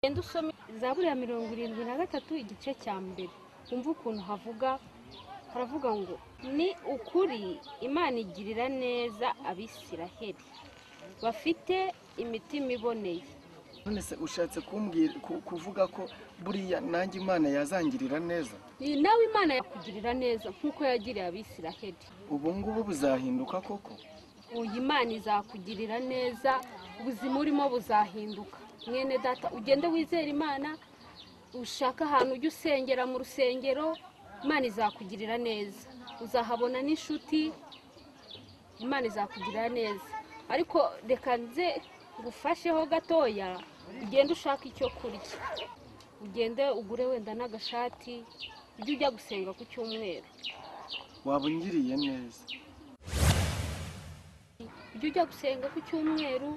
Ugende usome Zaburi ya mirongo irindwi na gatatu igice cya mbere wumve ukuntu havuga haravuga ngo ni ukuri Imana igirira neza abisiraheli bafite imitima iboneye none se ushatse kumbwira ku- kuvuga ko buriya nanjye imana yazangirira neza Ni nawe Imana yakugirira neza nk'uko yagiriye abisiraheli ubu ngubu buzahinduka koko uyu Imana izakugirira neza ubuzima urimo buzahinduka mwene data ugende wizere Imana ushaka ahantu ujye usengera mu rusengero Imana izakugirira neza uzahabona n'inshuti Imana izakugirira neza ariko reka nze ngufasheho gatoya ugende ushaka icyo kurya ugende ugure wenda n'agashati ujye ujya gusenga ku cyumweru waba ungiriye neza ujye ujya gusenga ku cyumweru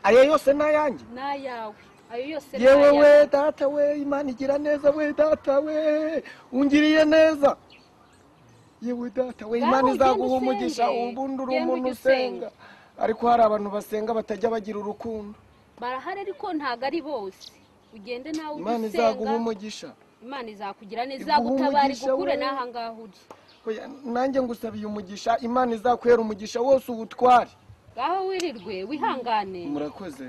ayo yose ni ayanjye n'ayawe ayo yose ni yewe ayawe. we data we imana igira neza we data we ungiriye neza yewe data we Ngaho imana ugende izaguha umugisha usenge. ubundi uri Ugende umuntu ujye usenga. usenga ariko hari abantu basenga batajya bagira urukundo barahari ariko ntabwo ari bose ugende nawe imana ujye izaguha usenga umugisha imana izakugira neza iguhe izagutabara umugisha igukure we. n'aha ngaha uri Oya, nanjye ngusabiye umugisha imana izakuhera umugisha wose uwutware ngaho wirirwe wihangane murakoze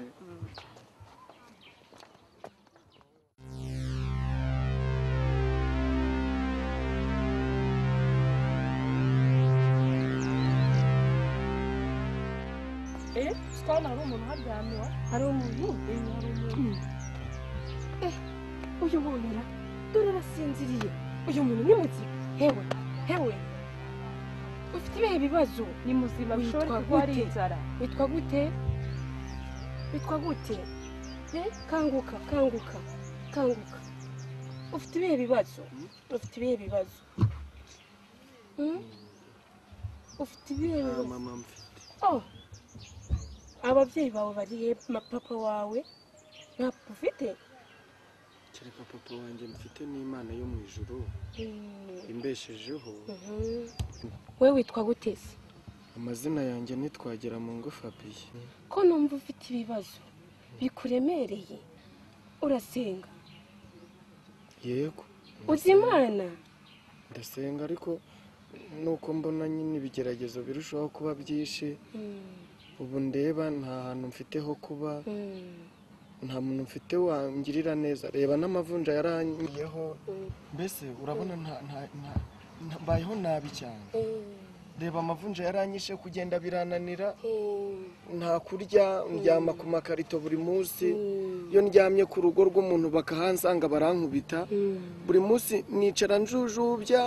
Eh, twana hari umuntu uharyamye wa? Hari umuntu? Eh, hari umuntu. Eh, uyu muntu ra, dore arasinziriye. Uyu muntu ni muzima. Hewe, hewe. Ufite ibihe bibazo. ni muzima Witwa bishobora kuba ari gute? inzara Witwa gute? Witwa gute? Eh, kanguka, kanguka, kanguka. Ufite ibihe bibazo. Ufite ibihe bibazo. Hmm? Ufite ibihe bibazo. mama mfite Oh. ababyeyi bawe bari he Ma- papa wawe nta papa ufite kereka papa wanjye mfite n'imana yo mu ijuru Mm. imbeshejeho Mhm. we witwa gute se amazina yanjye ntitwagera mu ngo fabiye ko numva ufite ibibazo bikuremereye urasenga yego uzi imana ndasenga ariko nuko mbona nyine ibigeragezo birushaho kuba byinshi Mm. ubu ndeba nta hantu mfite ho kuba Mm. nta muntu mfite wangirira neza reba n'amavunja yarangiyeho Mm. mbese urabona nta nta nta nta- mbayeho nabi cyane Mm. reba amavunja yaranyishe kugenda birananira Mm. nta kurya ndyama ku makarito buri munsi Mm. iyo ndyamye ku rugo rw'umuntu bakahansanga barankubita Mm. buri munsi nicara njujubya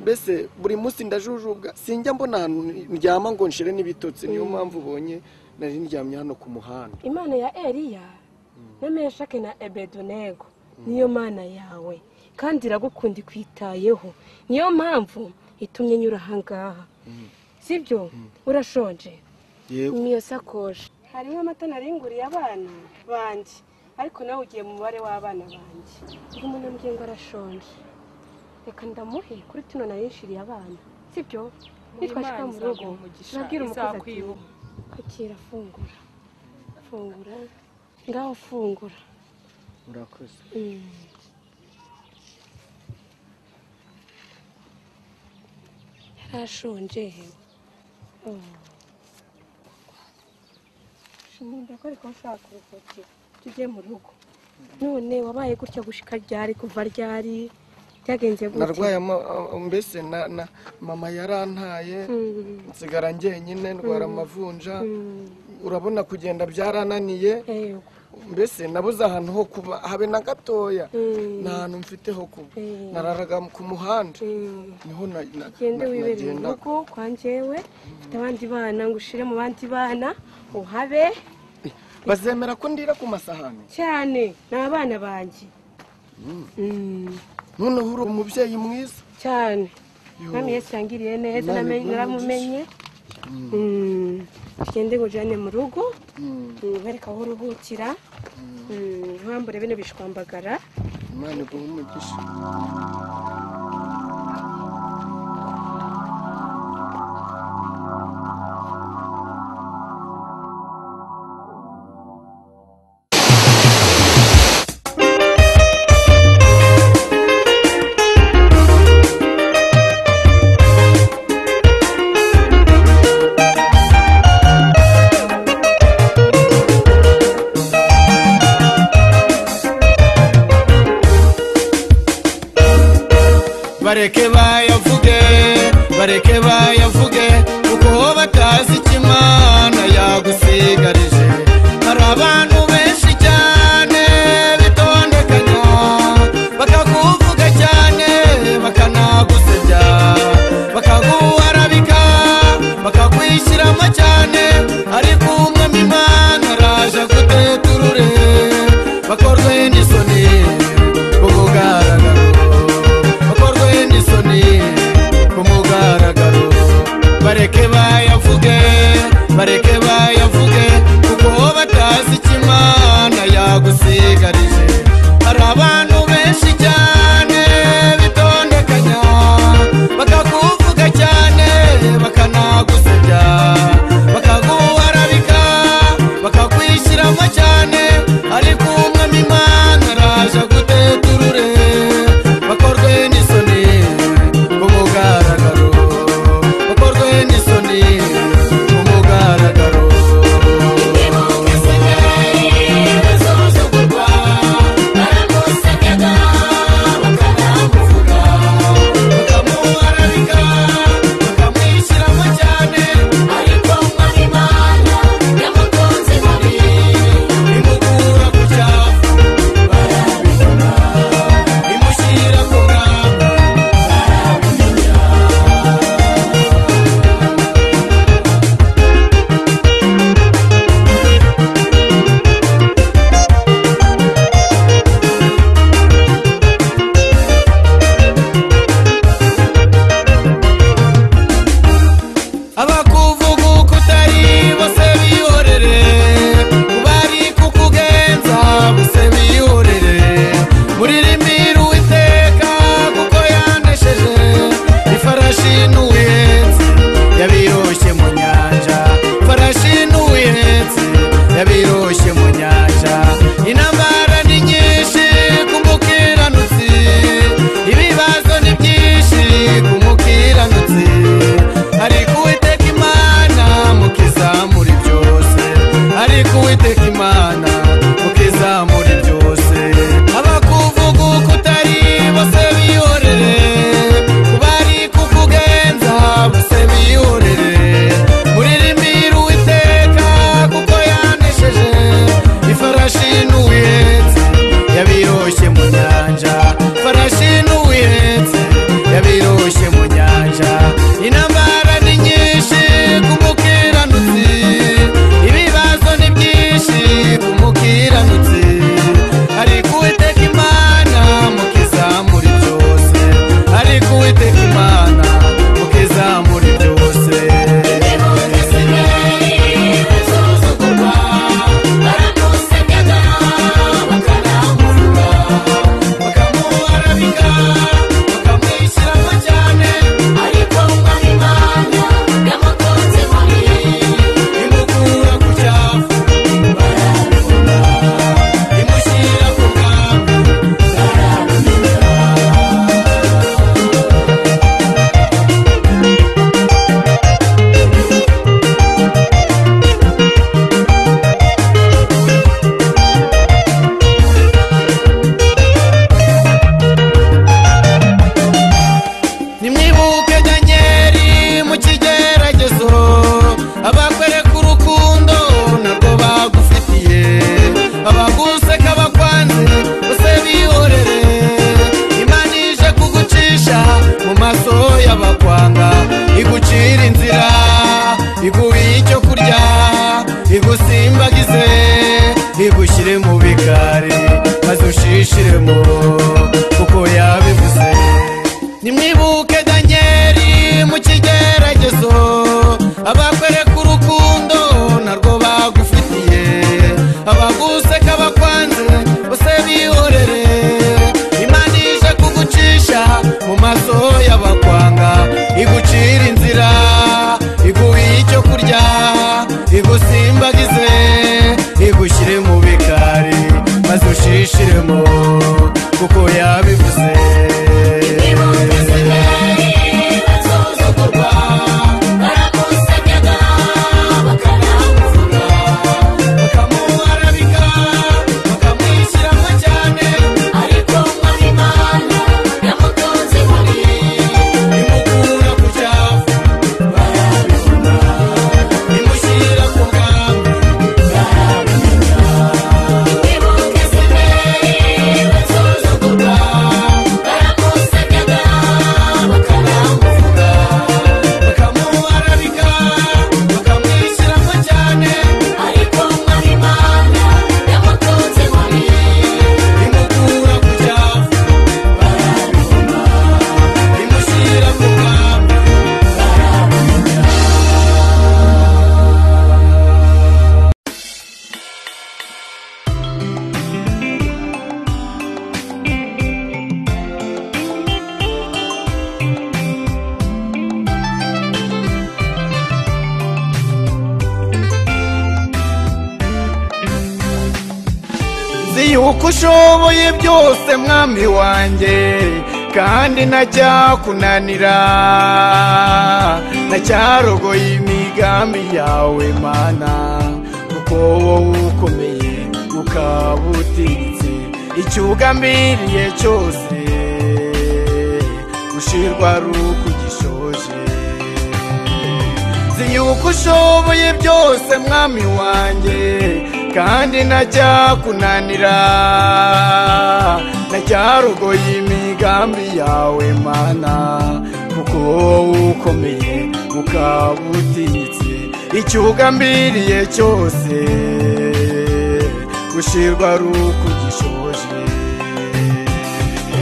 mbese buri munsi ndajujubwa sinjya mbona ahantu ndyama ngo nshire n'ibitotsi niyo mpamvu ubonye nari ndyamye hano ku muhanda imana ya eliya na meshake na ebedonego niyo mana yawe kandi iragukunda ikwitayeho niyo mpamvu itumye nyura ahangaha sibyo urashonje yego niyo sakoshi hariho amata naringuriye abana banjye ariko nawe ugiye mu mubare w'abana banjye uyu munambwe ngo arashonje reka ndamuhe kuri tuno narishiriye abana sibyo nitwashika mu rugo nabwira umukozi ati izakwibuka akira fungura fungura ngaho fungura urakoze yarashonje hewe Oh. shiminda ko ariko ushaka kuruhukira tujye mu rugo none wabaye gutya gushika ryari kuva ryari byagenze gute narwaye ama- a- mbese na na mama yarantaye Mm, nsigara njyenyine ndwara amavunja mm, urabona kugenda byarananiye yego mbese nabuze ahantu ho kuba habe na gatoya Mm. nta hantu mfite ho kuba Mm. nararaga ku muhanda Mm. niho na- na- ugende na- wibereye mu nagendaga. rugo kwa njyewe mfite abandi bana ngo ushire mu bandi bana uhabe bazemera ko ndira ku masahani cyane ni abana banjye Mm, noneho uri umubyeyi mwiza cyane Yo. mwami yesu yangiriye neza Imana namenye- iguhe naramumenye Mm, ugende ngo ujyane mu rugo Mm, Mm, wereka aho uruhukira Mm, wambure bino bishwambagara imana iguhe umugisha bareke bayavuge bareke bayavuge kuko batazi icyo imana yagusigarije hari abantu benshi cyane bitondekanya bakakuvuga cyane bakanagusebya bakaguharabika bakakwishyiramo cyane ariko umwami imana araje aguteturure bakorwe n'isoni ku mugaragaro bakorwe n'isoni ku mugaragaro bareke bayavuge bareke bayavuge kuko batazi icyo imana yagusigarije hari abantu benshi cyane bitondekanya bakakuvuga cyane bakanagusebya bakaguharabika bakakwishyiramo cyane ariko umwami imana araje aguteturure bakorwe n'isoni ku mugaragaro bakorwe n'isoni ku mugaragaro bakamuharabika bakamwishyiramo cyane imukura ku cyafu barabimenya imushyira ku rugamba barabimenya abakuvuga uko utari bose bihorere bari kukugenza bose bihorere muririmbira uwiteka kuko yanesheje ifarashi n'uwihenze yabiroshye mu nyanja ifarashi n'uwihenze yabiroshye mu nyanja intambara ni nyinshi ku mukiranutsi ibibazo ni byinshi ku mukiranutsi ariko uwiteka imana mukizamura byose ariko uwiteka imana mukizamura byose abakuvuga uko utari bose bihorere ku bari kukugenza bose bihorere muririmbira uwiteka kuko yanesheje ifarashi n'uwihenze yabiroshye mu nyanja ifarashi n'uwihenze yabiroshye mu nyanja intambara ni nyinshi ku mukiranutsi ibibazo ni byinshi ku mukiranutsi ariko uwiteka imana mukizamura byose ariko uwiteka imana mukizamura byose bakamuharabika bakamwishyiramo cyane imukura ku cyafu barabibona imushyira ku rugamba nimwibuke danyeri mu kigeragezo abakwereka urukundo narwo bagufitiye abaguseka bakwanze bose bihorere imana ije kugucisha mu maso y'abakwanga igucira inzira iguha icyo kurya igusimbagize igushyire mu bikari maze ushishiremo kuko yabivuze nimwibuke danyeri mu kigeragezo abakwereka urukundo narwo bagufitiye abaguseka bakwanze bose bihorere imana ije kugucisha mu maso y'abakwanga igucira inzira iguha icyo kurya igusimbagize igushyire mu bikari maze ushishiremo kuko yabivuze bakamuharabika bakamwishyiramo cyane Ariko mwari Imana yamutunze muri nzi yuko ushoboye byose mwami wanjye kandi ntacyakunanira ntacyarogoye imigambi yawe mana kuko wowe ukomeye ukaba utiritse icyo ugambiriye cyose gushirwa ari ukugishoje nzi yuko ushoboye byose mwami wanjye kandi ntacyakunanira ntacyarogoye imigambi yawe mana kuko wowe ukomeye ukaba utinyitse icyo ugambiriye cyose gushirwa ari ukugishoje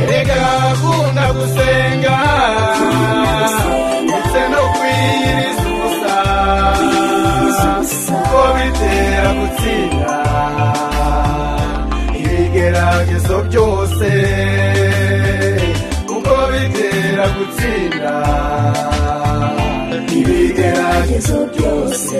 erega gukunda gusenga ndetse no kwiyiriza ubusa kuko bitera gutsinda ibigeragezo byose kuko bitera gutsinda ibigeragezo byose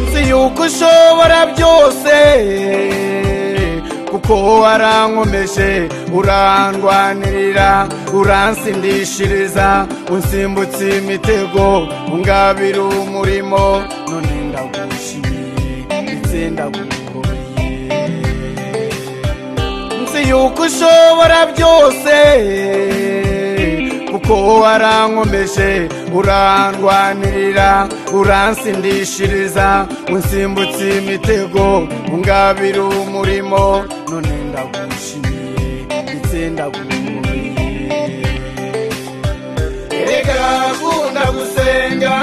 nzi yuko ushobora byose kuko warankomeje urandwanirira uransindishiriza unsimbutsa imitego ungabira umurimo none ndagushimiye ndetse ndagukomeye nzi yuko ushobora byose kuko warankomeje urandwanirira uransindishiriza unsimbutsa imitego ungabira umurimo none ndagushimiye ndetse ndagukomeye erega akunda gusenga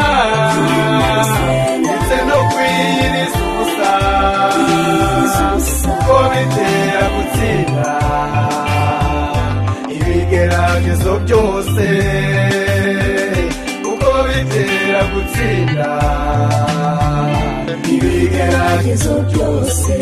ndetse no kwiyiriza ubusa kuko bitera gutsinda ibigeragezo byose kuko bitera gutsinda ibigeragezo byose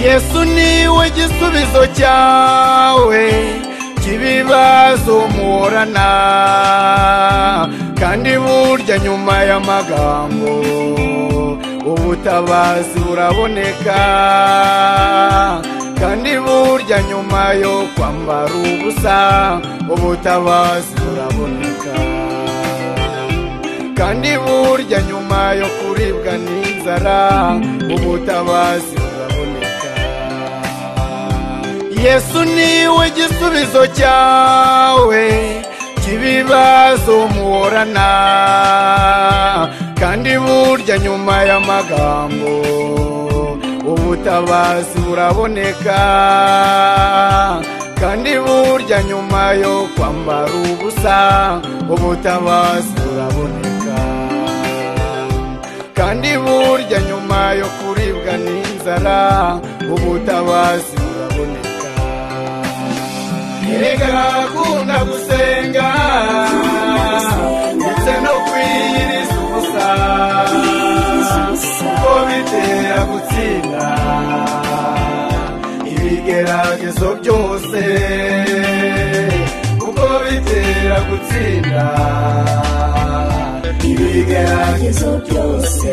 yesu niwe gisubizo cyawe cy'ibibazo muhorana kandi burya nyuma y'amagambo ubutabazi buraboneka kandi burya nyuma yo kwambara ubusa ubutabazi buraboneka kandi burya nyuma yo kuribwa n'inzara ubutabazi buraboneka yesu niwe gisubizo cyawe cy'ibibazo muhorana kandi burya nyuma y'amagambo ubutabazi buraboneka kandi burya nyuma yo kwambara ubusa ubutabazi buraboneka kandi burya nyuma yo kuribwa n'inzara ubutabazi buraboneka erega akunda gusenga ndetse no kwiyiriza ubusa kuko bitera gutsinda ibigeragezo byose kuko bitera gutsinda ibigeragezo byose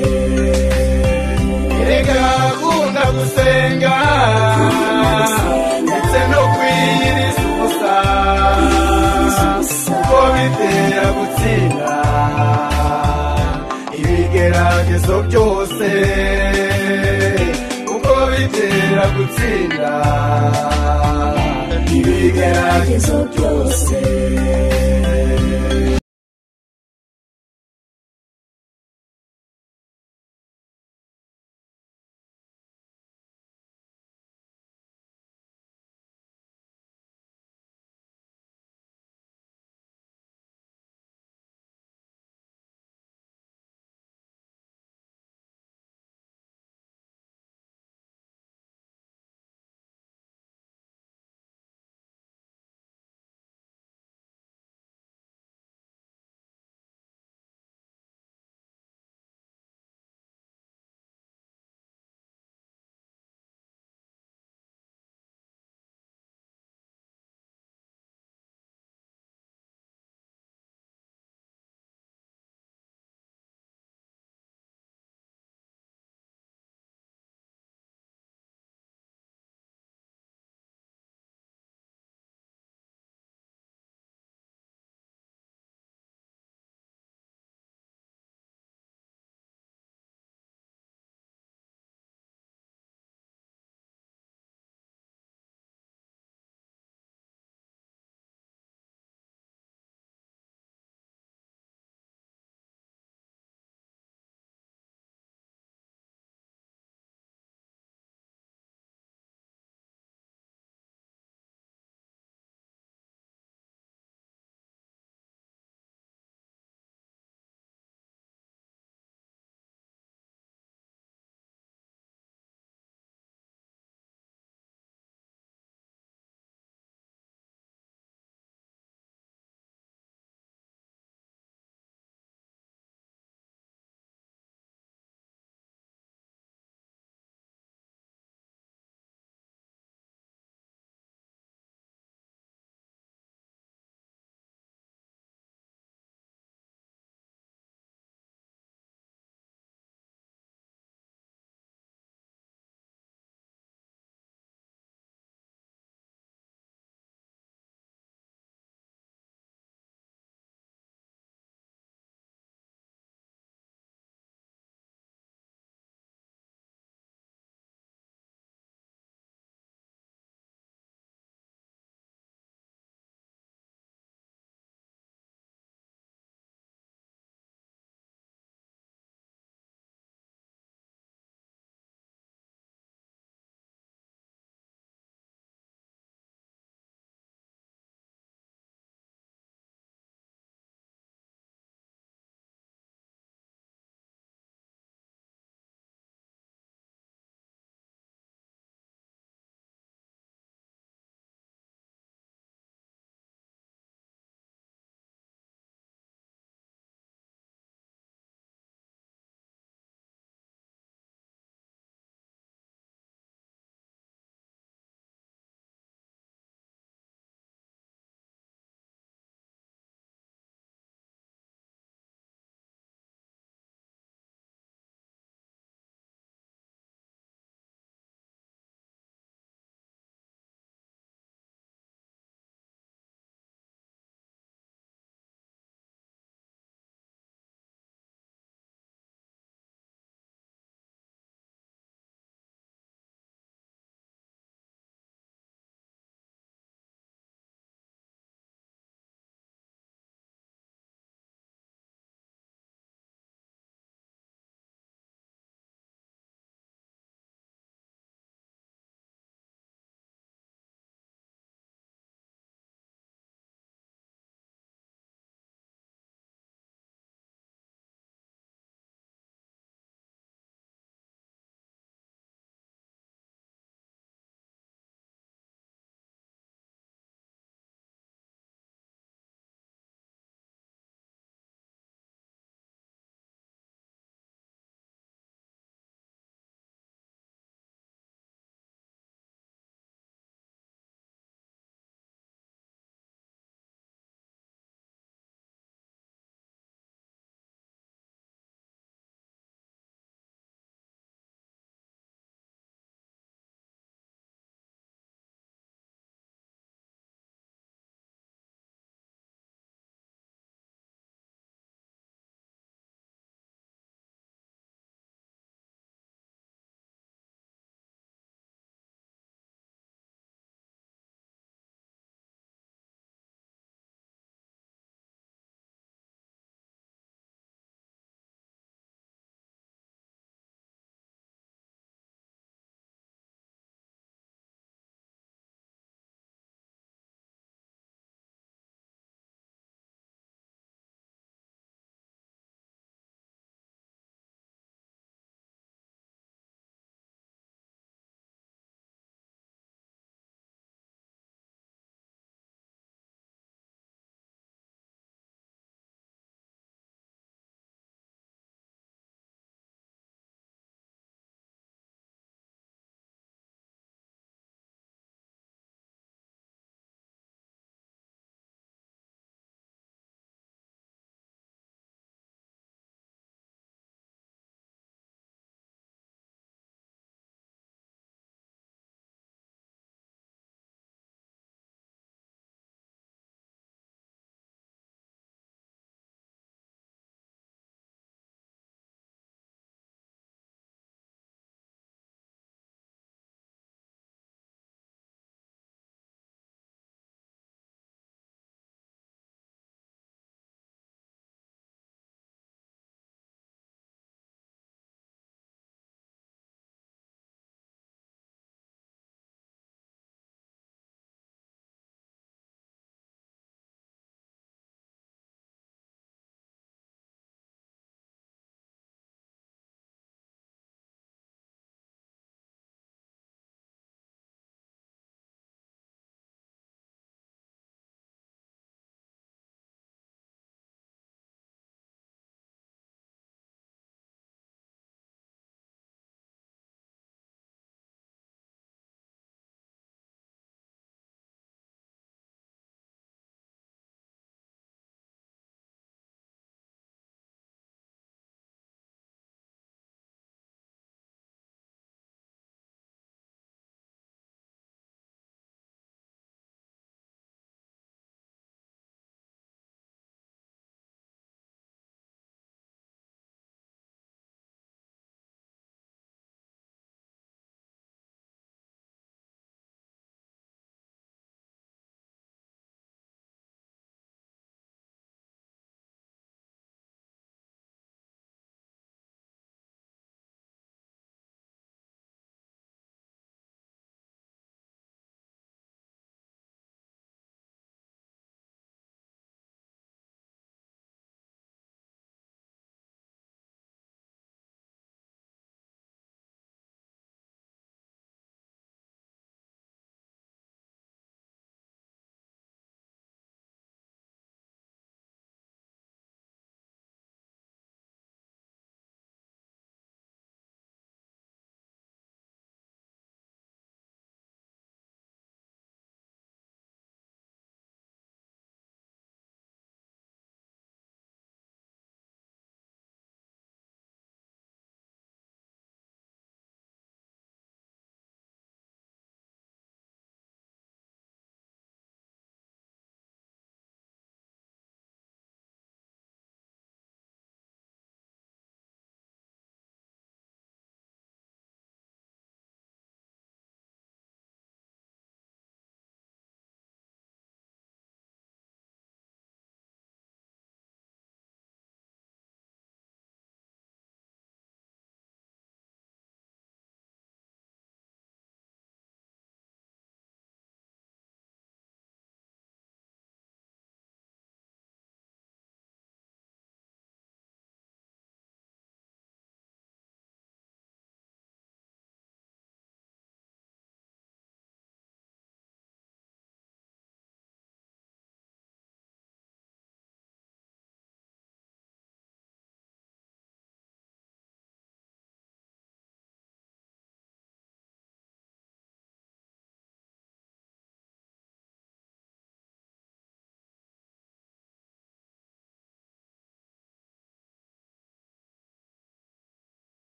erega akunda gusenga ndetse no kwiyiriza ubusa kuko bitera gutsinda ibigeragezo byose kuko bitera gutsinda ibigeragezo byose